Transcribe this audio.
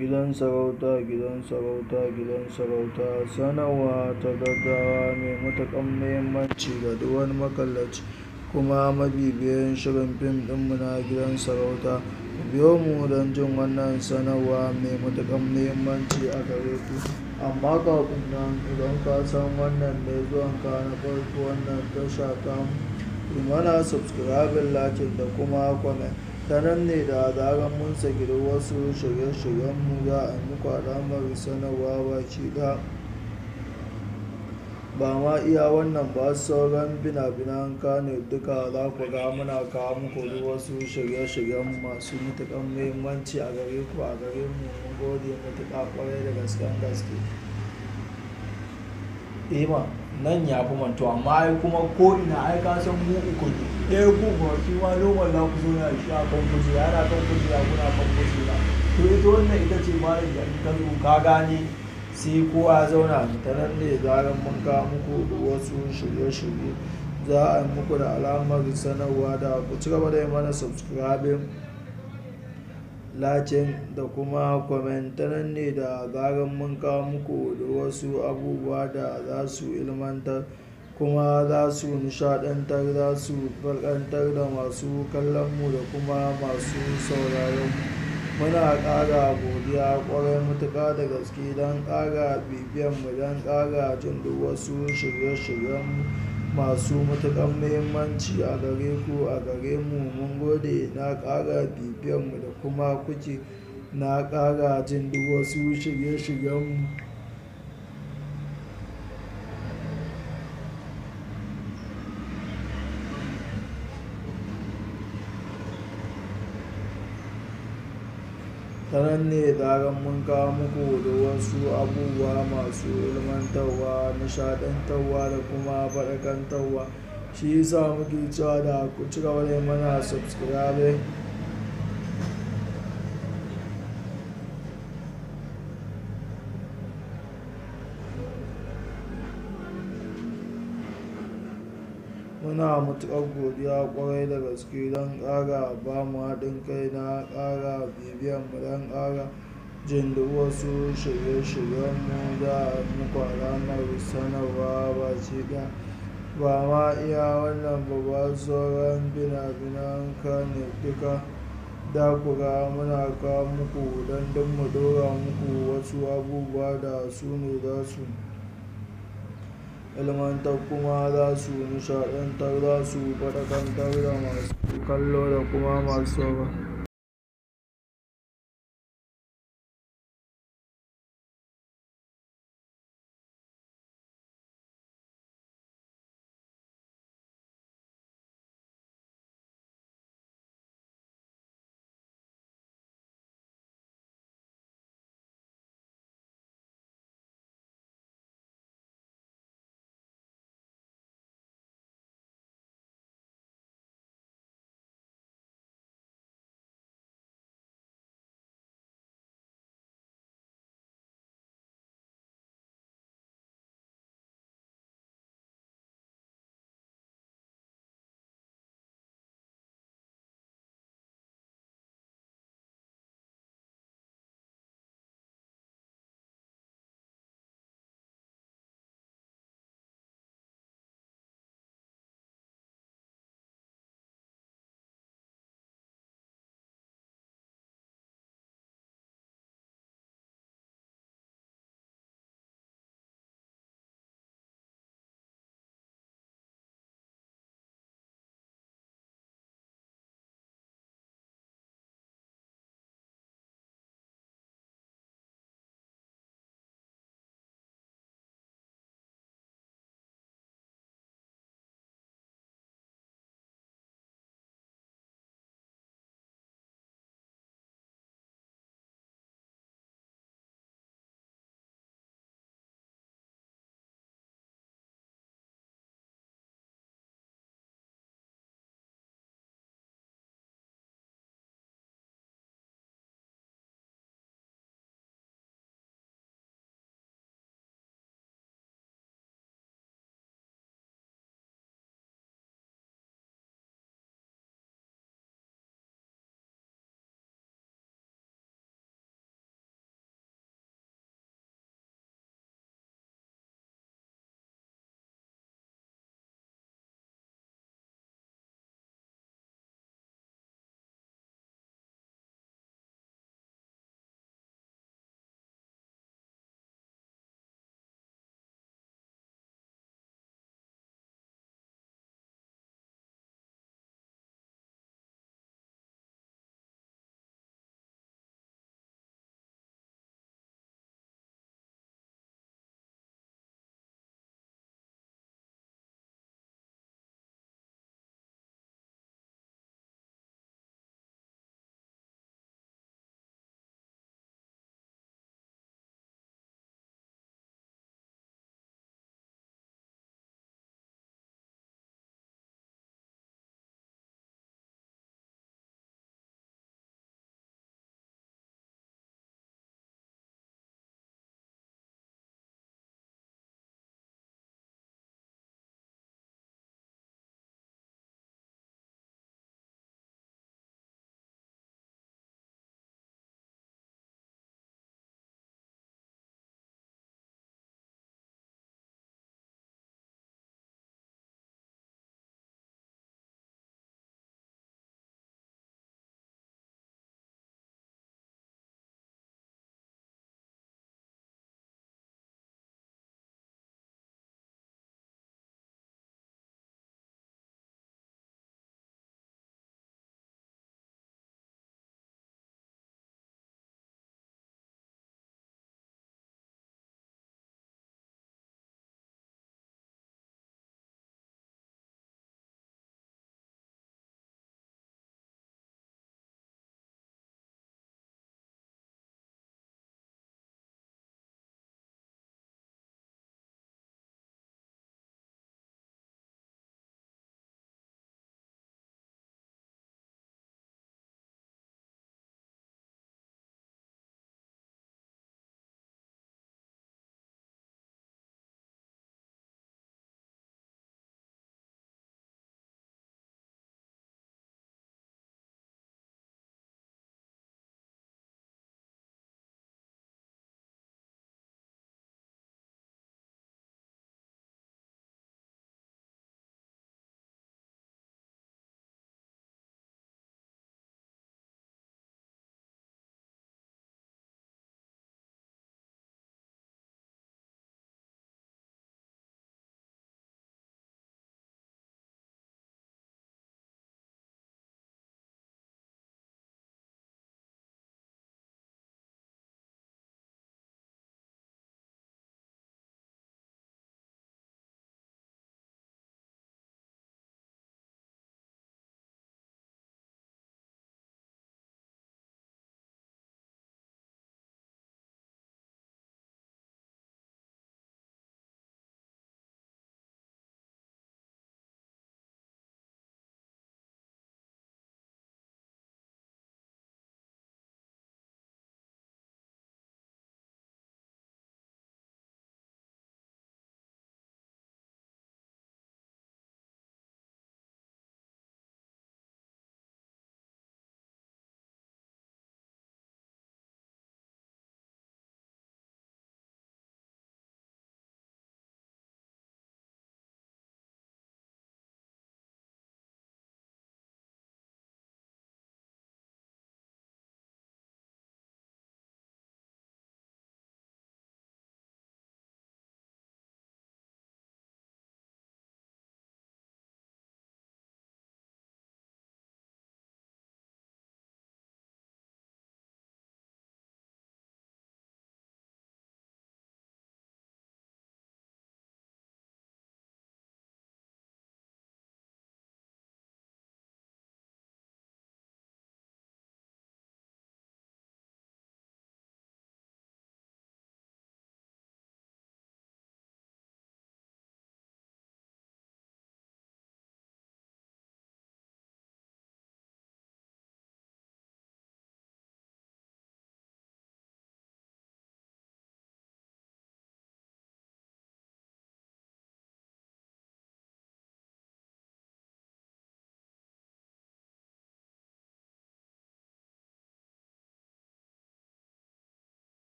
Gidan sarauta, gidan sarauta, gidan sarauta sanarwa ta gaggawa mai matuƙar muhimmanci ga duk wani makallaci kuma mabibiyin shirin fim ɗinmu na gidan sarauta. Ku biyo mu don jin wannan sanarwa mai matuƙar muhimmanci a gare ku. Amma kafin nan idan ka san wannan ne zuwanka na farko wannan tasha tamu, yi mana subscribing, like da kuma comment. Ta nan ne da zarar mun saki duk wasu shirye-shiryenmu za a yi muku alamar sanarwa baki ɗaya. Ba ma iya wannan ba sauran fina-finan Kannywood duka za ku ga muna kawo muku duk wasu shirye-shiryen masu matuƙar muhimmanci a gare ku a gare mu. Mun gode matuƙa ƙwarai da gasken gaske. Eh ma nan ya fi manto amma ai kuma ko ina ai ka san mu uku ne. Ɗaya ku kuma shi ma normal za ku zo na shi a kan kujera yana kan kujera kuna kan kujera. To ita wannan ita ce malam da in ka zo ka gane sai kowa ya zauna ta nan ne zarar mun kawo muku duk wasu shirye-shirye za a yi muku da alamar sanarwa da ku ci gaba da yi mana subscribing, liking da kuma comment. Ta nan ne da zarar mun kawo muku da wasu abubuwa da za su ilmantar kuma za su nishaɗantar, za su farkantar da masu kallon mu da kuma masu sauraron mu. Muna ƙara godiya ƙwarai matuƙa da gaske don ƙara bibiyan mu don ƙara jin duk wasu shirye-shiryenmu masu matuƙar muhimmanci a gare ku a gare mu. Mun gode na ƙara bibiyan mu da kuma kuke na ƙara jin duk wasu shirye-shiryenmu. Ta nan ne zarar mun kawo muku da wasu abubuwa masu ilmantarwa, nishaɗantarwa da kuma faɗakantarwa. Shi ya sa muke cewa da ku ci gaba da yi mana subscribing. Muna matuƙar godiya ƙwarai da gaske don ƙara ba mu haɗin kai na ƙara bibiyan mu don ƙara jin duk wasu shirye-shiryenmu za a yi muku alamar sanarwa baki ɗaya. Ba ma iya wannan ba ba sauran fina-finan Kannywood duka za ku ga muna kawo muku don duk mu ɗora muku wasu abubuwa da su ne za su ilmantar kuma za su nishaɗantar, za su faɗakantar da masu kallo da kuma masu sauraro.